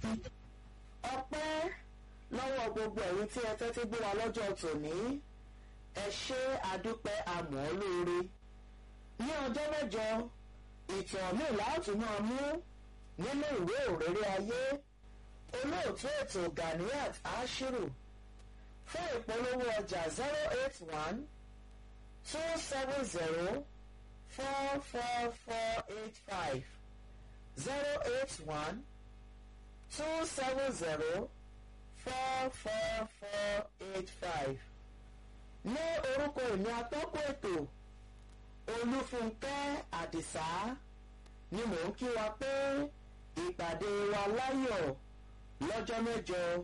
ọpẹ́ lọ́wọ́ gbogbo ẹ̀yin tí ẹ tẹ́tí gbé wa lọ́jọ́ tòní ẹ ṣe àdúpẹ́ àmọ́ lóore ní ọjọ́ mẹ́jọ ìtàn míì láti máa mú nínú ìwé òrèrè ayé olóòtú ètò Ganiat Ashiru fún ìpolówó ọjà zero eight one two seven zero four four four eight five zero eight one two seven zero four four four eight five ní orúkọ ìní atọ́kùn ètò olúfúnkẹ́ àdìsá ni mò ń kí wa pé ìpàdé wa láyọ̀ lọ́jọ́ mẹ́jọ